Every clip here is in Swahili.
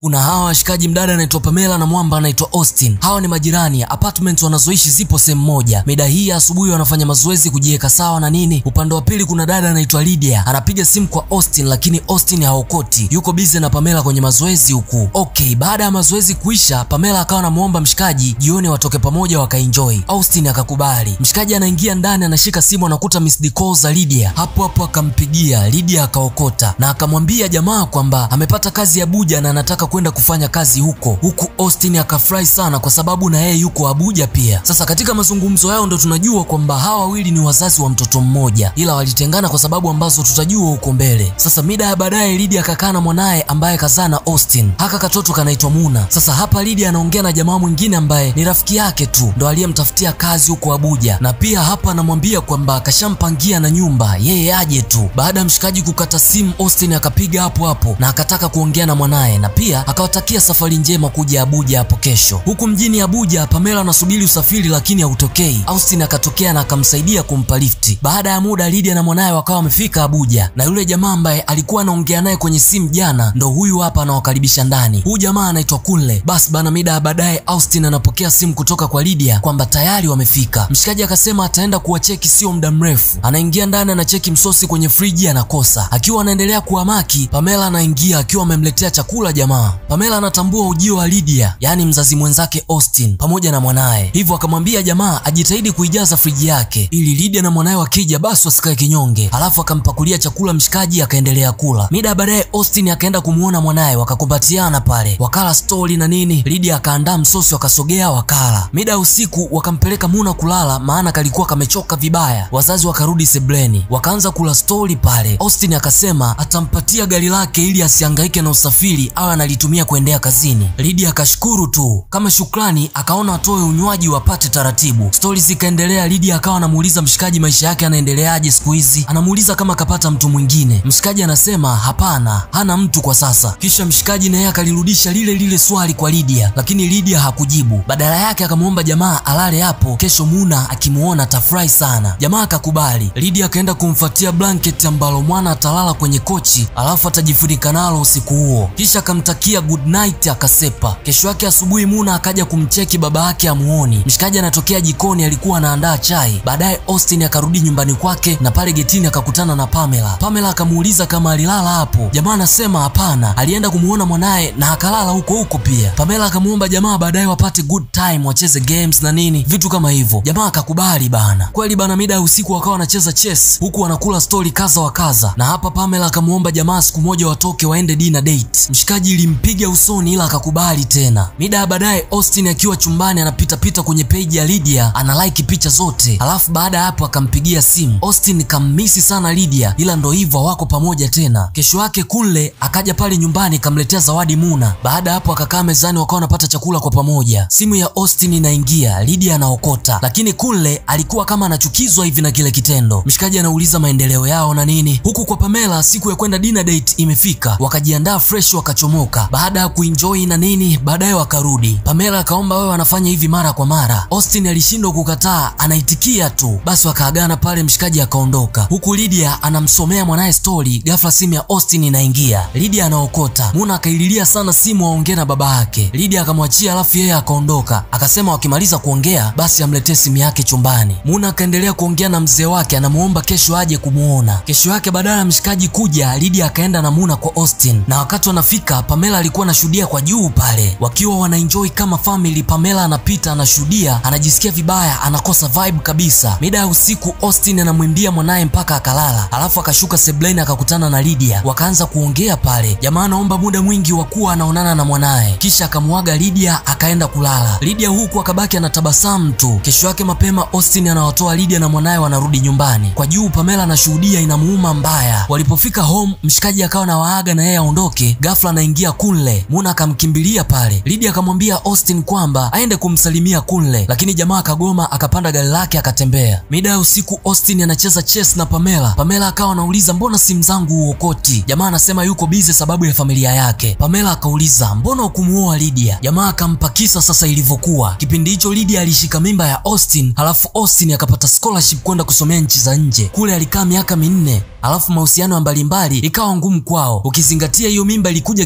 kuna hawa washikaji, mdada anaitwa Pamela na mwamba anaitwa Austin. Hawa ni majirani, apartment wanazoishi zipo sehemu moja. Mida hii ya asubuhi wanafanya mazoezi kujiweka sawa na nini. Upande wa pili kuna dada anaitwa Lydia, anapiga simu kwa Austin, lakini Austin haokoti, yuko busy na Pamela kwenye mazoezi huku. Okay, baada ya mazoezi kuisha, Pamela akawa anamuomba mshikaji jioni watoke pamoja wakaenjoy. Austin akakubali. Mshikaji anaingia ndani, anashika simu, anakuta missed call za Lydia. Hapo hapo akampigia Lydia, akaokota na akamwambia jamaa kwamba amepata kazi Abuja na anataka kwenda kufanya kazi huko huku. Austin akafurahi sana kwa sababu na yeye yuko Abuja pia. Sasa katika mazungumzo yao ndo tunajua kwamba hawa wawili ni wazazi wa mtoto mmoja, ila walitengana kwa sababu ambazo tutajua huko mbele. Sasa mida ya baadaye, Lydia akakaa na mwanaye ambaye kazaa na Austin. Haka katoto kanaitwa Muna. Sasa hapa Lydia anaongea na jamaa mwingine ambaye ni rafiki yake tu, ndo aliyemtafutia kazi huko Abuja, na pia hapa anamwambia kwamba kashampangia na nyumba, yeye aje tu. Baada ya mshikaji kukata simu, Austin akapiga hapo hapo na akataka kuongea na mwanaye na pia akawatakia safari njema kuja Abuja hapo kesho. Huku mjini Abuja, Pamela anasubiri usafiri lakini hautokei. Austin akatokea na akamsaidia kumpa lifti. Baada ya muda, Lydia na mwanaye wakawa wamefika Abuja, na yule jamaa ambaye alikuwa anaongea naye kwenye simu jana ndo huyu hapa anawakaribisha ndani. Huyu jamaa anaitwa Kunle. Basi bana, mida ya baadaye Austin anapokea simu kutoka kwa Lydia kwamba tayari wamefika. Mshikaji akasema ataenda kuwacheki sio muda mrefu. Anaingia ndani, anacheki msosi kwenye friji, anakosa. Akiwa anaendelea kuhamaki, Pamela anaingia akiwa amemletea chakula jamaa. Pamela anatambua ujio wa Lydia, yaani mzazi mwenzake Austin pamoja na mwanaye, hivyo akamwambia jamaa ajitahidi kuijaza friji yake ili Lydia na mwanaye wakija basi wasikae kinyonge. Alafu akampakulia chakula mshikaji, akaendelea kula. Mida ya baadaye Austin akaenda kumuona mwanaye, wakakumbatiana pale, wakala stori na nini. Lydia akaandaa msosi, wakasogea wakala. Mida ya usiku wakampeleka Muna kulala, maana kalikuwa kamechoka vibaya. Wazazi wakarudi sebleni, wakaanza kula stori pale. Austin akasema atampatia gari lake ili asihangaike na usafiri, awe analitumia kuendea kazini. Lydia akashukuru tu kama shukrani, akaona atoe unywaji wapate taratibu. Stori zikaendelea. Lydia akawa anamuuliza mshikaji maisha yake anaendeleaje siku hizi, anamuuliza kama kapata mtu mwingine. Mshikaji anasema hapana, hana mtu kwa sasa. Kisha mshikaji naye akalirudisha lile lile swali kwa Lydia, lakini Lydia hakujibu. Badala yake akamwomba jamaa alale hapo, kesho Muna akimuona atafurahi sana. Jamaa akakubali. Lydia akaenda kumfuatia blanketi ambalo mwana atalala kwenye kochi, alafu atajifunika nalo usiku huo, kisha akamtakia good night akasepa. Kesho yake asubuhi Muna akaja kumcheki baba yake amuoni. Mshikaji anatokea jikoni, alikuwa anaandaa chai. Baadaye Austin akarudi nyumbani kwake na pale getini akakutana na Pamela. Pamela akamuuliza kama alilala hapo. Jamaa anasema hapana, alienda kumuona mwanaye na akalala huko huko pia. Pamela akamuomba jamaa baadaye wapate good time, wacheze games na nini vitu kama hivyo. Jamaa akakubali bana. Kweli bana, mida ya usiku wakawa wanacheza chess huku wanakula stori kaza wa kaza, na hapa Pamela akamuomba jamaa siku moja watoke waende dinner date. Mshikaji ilimpiga usoni ila akakubali tena. Mida ya baadaye Austin akiwa chumbani anapita pita kwenye page ya Lydia ana like picha zote, alafu baada ya hapo akampigia simu. Austin kammisi sana Lydia, ila ndo hivyo hawako pamoja tena. Kesho yake Kunle akaja pale nyumbani kamletea zawadi Muna. Baada ya hapo akakaa mezani wakawa wanapata chakula kwa pamoja. Simu ya Austin inaingia, Lydia anaokota, lakini Kunle alikuwa kama anachukizwa hivi na kile kitendo. Mshikaji anauliza maendeleo yao na nini, huku kwa Pamela siku ya kwenda dinner date imefika, wakajiandaa fresh wakachomoka. Baada ya kuenjoy na nini, baadaye wakarudi. Pamela akaomba wewe wanafanya hivi mara kwa mara. Austin alishindwa kukataa, anaitikia tu. Basi wakaagana pale, mshikaji akaondoka, huku Lydia anamsomea mwanaye story. Ghafla simu ya Austin inaingia, Lydia anaokota. Muna akaililia sana simu aongee na baba yake. Lydia akamwachia, alafu yeye akaondoka, akasema wakimaliza kuongea basi amletee simu yake chumbani. Muna akaendelea kuongea na mzee wake, anamuomba kesho aje kumuona. Kesho yake badala ya mshikaji kuja, Lydia akaenda na Muna kwa Austin, na wakati wanafika Pamela alikuwa anashuhudia kwa juu pale, wakiwa wanaenjoy kama family. Pamela anapita anashuhudia, anajisikia vibaya, anakosa vibe kabisa. Mida ya usiku Austin anamwimbia mwanaye mpaka akalala, alafu akashuka sebleni akakutana na Lydia, wakaanza kuongea pale. Jamaa anaomba muda mwingi wa kuwa anaonana na mwanaye, kisha akamwaga Lydia akaenda kulala. Lydia huku akabaki anatabasamu tu. Kesho yake mapema Austin anawatoa Lydia na mwanaye wanarudi nyumbani. Kwa juu Pamela anashuhudia inamuuma mbaya. Walipofika home, mshikaji akawa na waaga na yeye aondoke. Ghafla anaingia Kunle, Muna akamkimbilia pale. Lydia akamwambia Austin kwamba aende kumsalimia Kunle, lakini jamaa akagoma, akapanda gari lake akatembea. Mida ya usiku Austin anacheza chess na Pamela. Pamela akawa anauliza mbona simu zangu huokoti? Jamaa anasema yuko busy sababu ya familia yake. Pamela akauliza mbona ukumuoa Lydia? Jamaa akampa kisa sasa ilivyokuwa. Kipindi hicho Lydia alishika mimba ya Austin, halafu Austin akapata scholarship kwenda kusomea nchi za nje. Kule alikaa miaka minne alafu mahusiano mbalimbali ikawa ngumu kwao, ukizingatia hiyo mimba ilikuja kipindi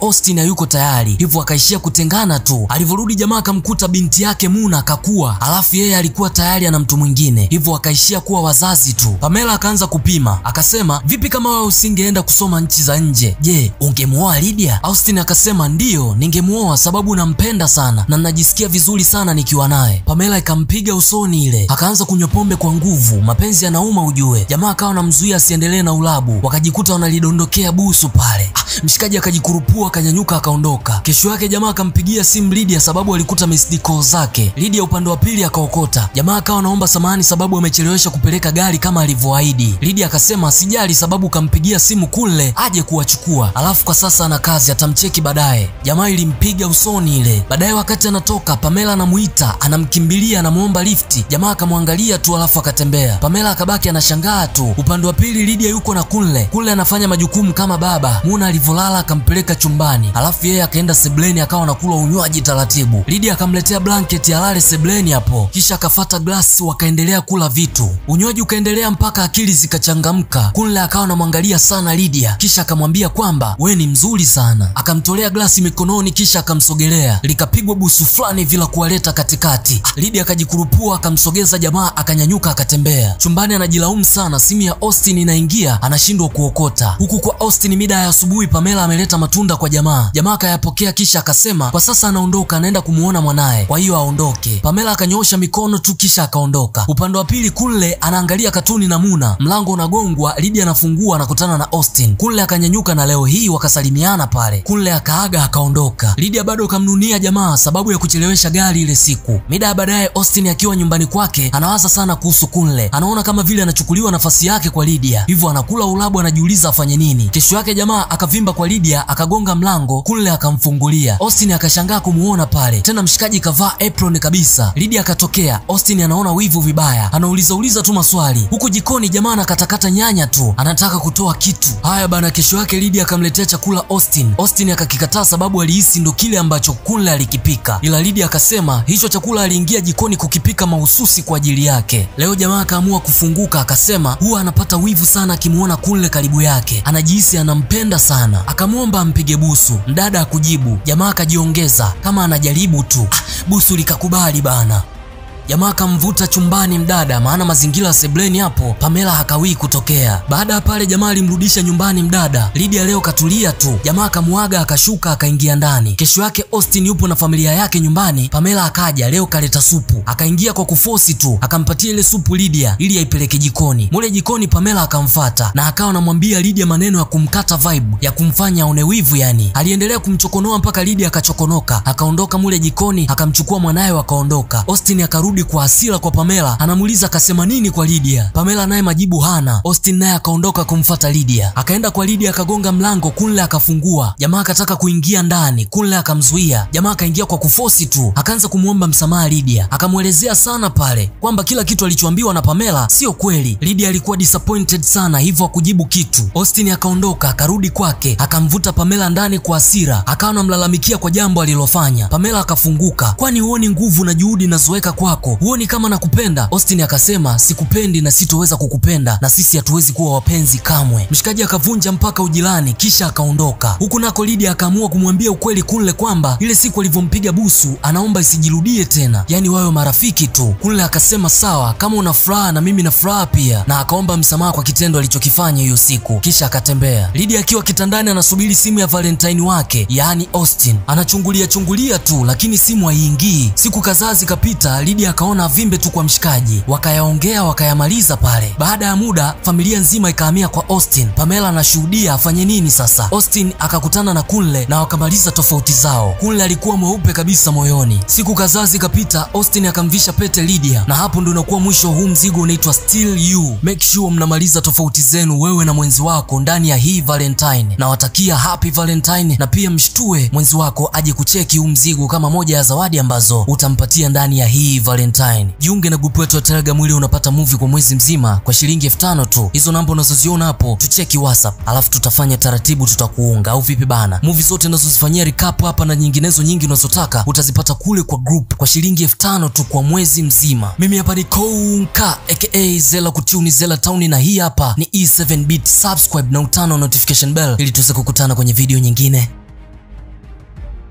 Austin hayuko tayari, hivyo akaishia kutengana tu. Alivyorudi jamaa akamkuta binti yake Muna akakua, alafu yeye alikuwa tayari ana mtu mwingine, hivyo akaishia kuwa wazazi tu. Pamela akaanza kupima, akasema vipi kama wewe usingeenda kusoma nchi za nje, je, ungemuoa Lydia? Austin akasema ndiyo, ningemuoa sababu nampenda sana na najisikia vizuri sana nikiwa naye. Pamela ikampiga usoni ile, akaanza kunywa pombe kwa nguvu. Mapenzi yanauma ujue. Jamaa akawa anamzuia asiendelee na ulabu, wakajikuta wanalidondokea busu pale. Ah, mshikaji akajikurupua akanyanyuka akaondoka. Kesho yake jamaa akampigia simu Lydia sababu alikuta missed call zake. Lydia upande wa pili akaokota. Jamaa akawa anaomba samahani sababu amechelewesha kupeleka gari kama alivyoahidi. Lydia akasema asijali sababu kampigia simu kule aje kuwachukua, alafu kwa sasa ana kazi atamcheki baadaye. Jamaa ilimpiga usoni ile. Baadaye wakati anatoka, Pamela anamuita, anamkimbilia, anamuomba lifti. Jamaa akamwangalia tu alafu akatembea. Pamela akabaki anashangaa tu. Upande wa pili Lydia yuko na Kunle. Kunle anafanya majukumu kama baba. Muna alivyolala akampeleka chumbani, alafu yeye akaenda sebleni akawa anakula unywaji taratibu. Lydia akamletea blanketi alale sebleni hapo, kisha akafata glasi wakaendelea kula vitu. Unywaji ukaendelea mpaka akili zikachangamka. Kunle akawa anamwangalia sana Lydia, kisha akamwambia kwamba we ni mzuri sana. Akamtolea glasi mikononi, kisha akamsogelea, likapigwa busu fulani vila kuwaleta katikati. Lydia akajikurupua akamsogeza jamaa, akanyanyuka akatembea chumbani. Anajilaumu sana, simu ya Austin inaingia, anashindwa kuokota. Huku kwa Austin mida ya asubuhi, Pamela ameleta matunda kwa jamaa. Jamaa akayapokea, kisha akasema kwa sasa anaondoka, anaenda kumuona mwanaye, kwa hiyo aondoke. Pamela akanyoosha mikono tu, kisha akaondoka. Upande wa pili, Kunle anaangalia katuni na Muna. Mlango unagongwa, Lydia anafungua, anakutana na Austin. Kunle akanyanyuka na leo hii wakasalimiana pale. Kunle akaaga akaondoka. Lydia bado kamnunia jamaa sababu ya kuchelewesha gari ile siku. Mida ya baadaye, Austin akiwa nyumbani kwake anawaza sana kuhusu Kunle, anaona kama vile anachukuliwa nafasi yake kwa Lydia, hivyo anakula ulabu, anajiuliza afanye nini. Kesho yake jamaa akavimba kwa Lydia, akagonga mlango, Kunle akamfungulia. Austin akashangaa kumuona pale tena, mshikaji kavaa apron kabisa. Lydia akatokea, Austin anaona wivu vibaya, anauliza uliza tu maswali. Huku jikoni jamaa anakatakata nyanya tu, anataka kutoa kitu. Haya bana, kesho yake Lydia akamletea chakula Austin. Austin akakikataa sababu alihisi ndo kile ambacho Kunle alikipika, ila Lydia akasema hicho chakula aliingia jikoni kukipika mahususi kwa ajili yake. Leo jamaa akaamua kufunguka, akasema huwa anapata wivu sana akimuona Kunle karibu yake, anajihisi anampenda sana. Akamwomba ampige busu, mdada akujibu. Jamaa akajiongeza kama anajaribu tu. Ah, busu likakubali bana. Jamaa akamvuta chumbani mdada, maana mazingira ya sebleni hapo Pamela hakawii kutokea. Baada ya pale, jamaa alimrudisha nyumbani mdada. Lydia leo katulia tu, jamaa akamuaga akashuka akaingia ndani. Kesho yake Austin yupo na familia yake nyumbani. Pamela akaja leo kaleta supu, akaingia kwa kufosi tu, akampatia ile supu Lydia ili aipeleke jikoni. Mule jikoni Pamela akamfata na akawa anamwambia Lydia maneno ya kumkata vibe, ya kumfanya aone wivu yani. Aliendelea kumchokonoa mpaka Lydia akachokonoka, akaondoka mule jikoni, akamchukua mwanaye wakaondoka. Austin akarudi kwa hasira kwa Pamela, anamuuliza akasema nini kwa Lydia. Pamela naye majibu hana. Austin naye akaondoka kumfata Lydia, akaenda kwa Lydia akagonga mlango, Kunle akafungua. Jamaa akataka kuingia ndani, Kunle akamzuia. Jamaa akaingia kwa kufosi tu, akaanza kumwomba msamaha Lydia, akamwelezea sana pale kwamba kila kitu alichoambiwa na Pamela sio kweli. Lydia alikuwa disappointed sana, hivyo hakujibu kitu. Austin akaondoka akarudi kwake, akamvuta Pamela ndani kwa hasira, akawa anamlalamikia kwa jambo alilofanya. Pamela akafunguka, kwani huoni nguvu na juhudi nazoweka kwako huoni kama nakupenda? Austin akasema sikupendi na sitoweza kukupenda na sisi hatuwezi kuwa wapenzi kamwe. Mshikaji akavunja mpaka ujirani kisha akaondoka. Huku nako Lydia akaamua kumwambia ukweli Kunle kwamba ile siku alivyompiga busu anaomba isijirudie tena, yaani wawe marafiki tu. Kunle akasema sawa, kama una furaha na mimi na furaha pia, na akaomba msamaha kwa kitendo alichokifanya hiyo siku, kisha akatembea. Lydia akiwa kitandani anasubiri simu ya Valentine wake, yaani Austin. Anachungulia chungulia tu, lakini simu haiingii. Siku kadhaa zikapita, Lydia akaona avimbe tu kwa mshikaji, wakayaongea wakayamaliza pale. Baada ya muda, familia nzima ikahamia kwa Austin. Pamela anashuhudia afanye nini sasa. Austin akakutana na Kunle na wakamaliza tofauti zao. Kunle alikuwa mweupe kabisa moyoni. Siku kadhaa zikapita, Austin akamvisha pete Lydia, na hapo ndo unakuwa mwisho huu mzigo unaitwa Still You. Make sure mnamaliza tofauti zenu wewe na mwenzi wako ndani ya hii Valentine. Nawatakia happy Valentine, na pia mshtue mwenzi wako aje kucheki huu mzigo kama moja ya zawadi ambazo utampatia ndani ya hii Valentine. Jiunge na grupu yetu ya Telegram ili unapata movie kwa mwezi mzima kwa shilingi elfu tano tu. Hizo namba unazoziona hapo, tucheki WhatsApp, alafu tutafanya taratibu, tutakuunga au vipi bana? Movie zote unazozifanyia recap hapa na nyinginezo nyingi unazotaka utazipata kule kwa group kwa shilingi elfu tano tu kwa mwezi mzima. Mimi hapa ni Konka aka Zela Kutuni Zela Town, na hii hapa ni E7 Beat. Subscribe na utano notification bell ili tuweze kukutana kwenye video nyingine.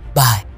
bye.